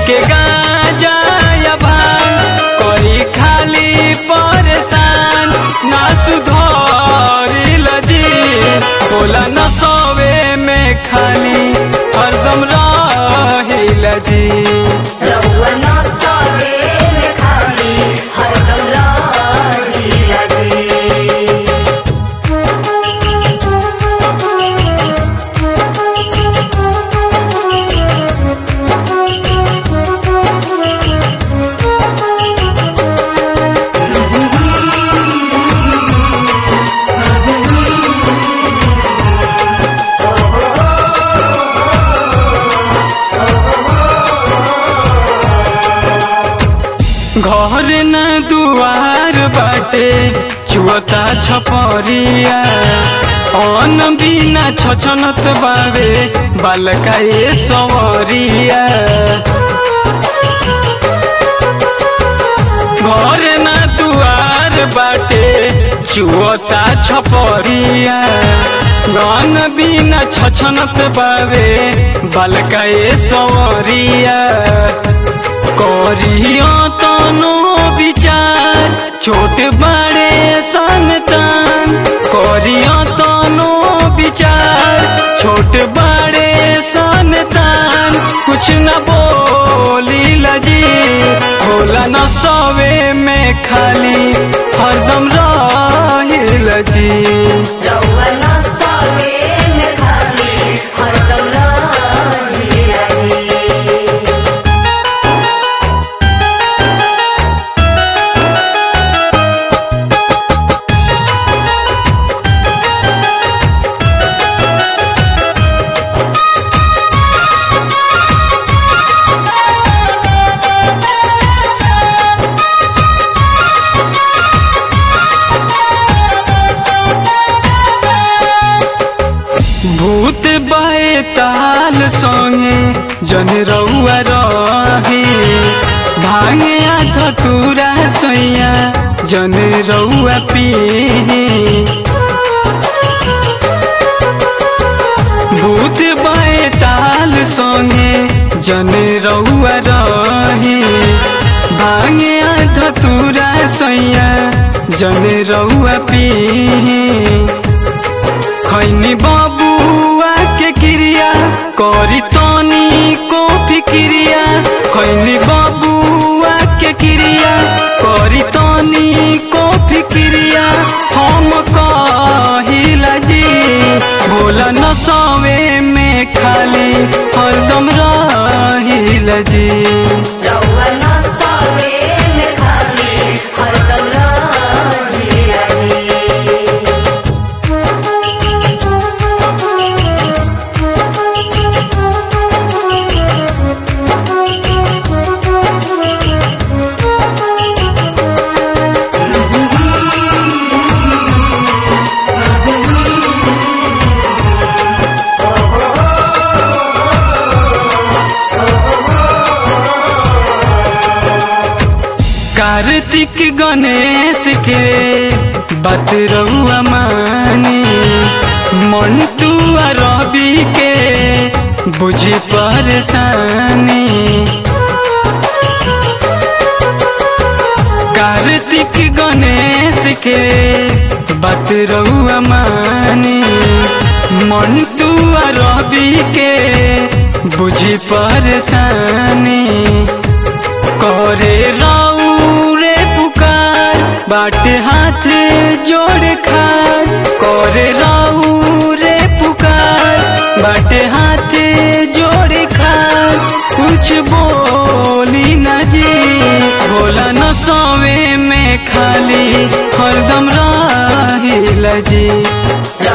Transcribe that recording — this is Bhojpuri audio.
के गाजा या भांग करी खाली परेशान ना सुधरिल जी बोला न सोवे में खाली हरदम रहिल जी रउआ न सवे में खाली हरदम रहिला जी घर न दुआर बाटे चुअता छपरिया अन बिना छछनत बावे बालका ए सवरिया घर न दुआर बाटे चुअता छपरिया गन बिना छछनत बावे बालका ए सवरिया करियो तनो विचार छोट बड़े संतान करियो तनो विचार छोट बड़े संतान कुछ न बोली लजी होला न सवे में खाली हरदम रहिल जी रउआ न सवे में खाली हरदम रहिला जी भूत बाए ताल संगे जन रउआ रहे भांगे आठ तुरा सैया जन रउआ पी भूत बाए ताल संगे जन रउआ रहे भांगे आठ तुरा सैया जन रउआ पी खैनी बाबुआ के क्रिया करी तनी को फिक्रिया खैनी बाबुआ के क्रिया करी तनी को फिक्रिया हम कहिला जी बोला न सवे में खाली हरदम रहिला जी रउआ न सवे में खाली हरदम रहिला जी कार्तिक गणेश के बात रहुआ मानी मंटू आ रवि के बुझी परेशानी कार्तिक गणेश के बात रहुआ मानी मंटू आ रवि के बुझी परेशानी करे राऊ रे पुकार बाटे हाथ जोड़ खार करे राऊ रे पुकार बाटे हाथ जोड़ खार कुछ बोली न जी बोला न सोवे में खाली हरदम रहिल जी